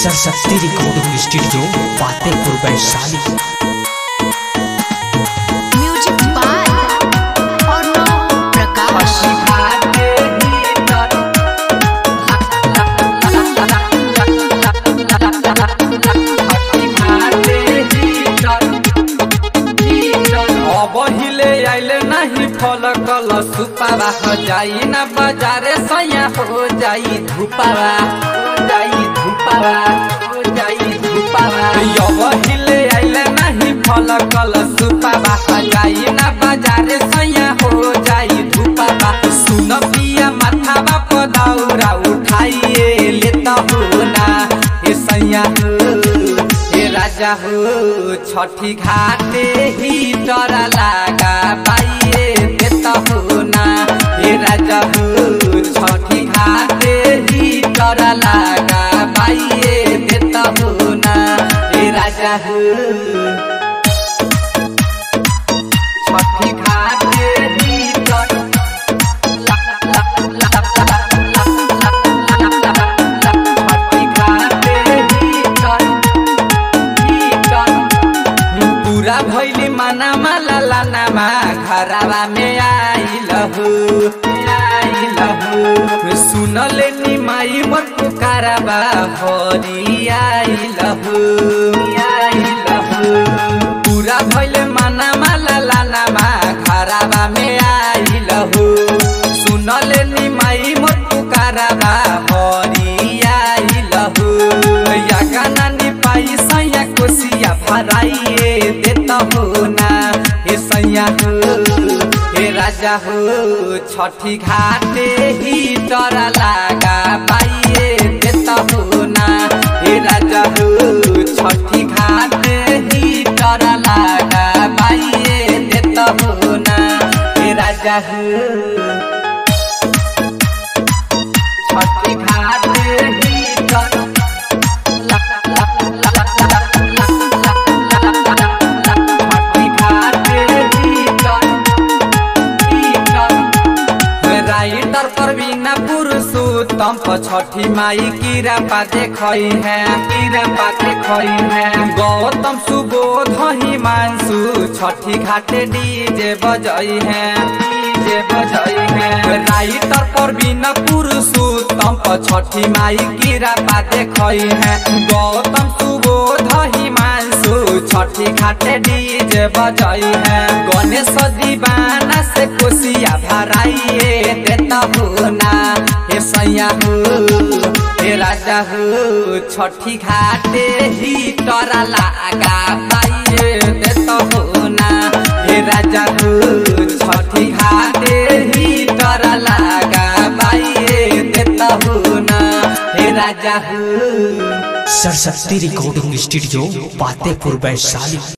Saraswati recording studio Fatehpur Vaishali music by Arnav Prakash अबहिले आइले नहीं फल कल सुपावा हो जाई ना बाजारे सया हो जाई धुपावा हो जाई धुपावा हो जाई धुपावा अबहिले आइले नहीं फल कल सुपावा हो जाई ना बाजारे सया हो जाई धुपावा सुन पिया माथावा पदाउरा उठाइए लेता हो ना ए सैया हो हे राजा हो छठी घाटे ही डरा लागा पाइए देता हो ना हे राजा हो छठी घाटे ही डरा लागा पाइए देता हो ना हे राजा हो छठी घाटे ही डरा पूरा भैली मना माला लानामा घरवा में आइल हो आइल हो सुनले नि माई मोर पुकारबा हरी आइल हो आइल हो पूरा भैले मना माला लानामा घरवा में आइल हो सुनले नि माई मोर पुकारबा हरी आइल हो या गाना नि पाई सैया कोसिया भराइए देता हो ना हे सैया हो हे राजा हो छठी घाटे ही डरा लागा पाइए देता हो ना हे राजा हो छठी घाटे ही डरा लागा पाइए देता हो ना हे राजा हो छठी घाटे ही डरा राइटर पर बिना पुरुषोत्तम पर छठी माई कीरा पाते खई है कीरा पाते खई है गौतम सुबोध हिमांशु छठी घाटे डीजे बजई है डीजे बजई है राइटर पर बिना पुरुषोत्तम पर छठी माई कीरा पाते खई है गौतम सुबोध हिमांशु छठी घाटे डीजे बजई है गणेश दीवाना से कोसिया भराइए देता हो ना हे सैया हो हे राजा हो छठी घाटे ही डरा लागा पाइए देता हो ना हे राजा हो छठी घाटे ही डरा लागा पाइए देता हो ना हे राजा हो सरस्वती रिकॉर्डिंग स्टूडियो फतेहपुर वैशाली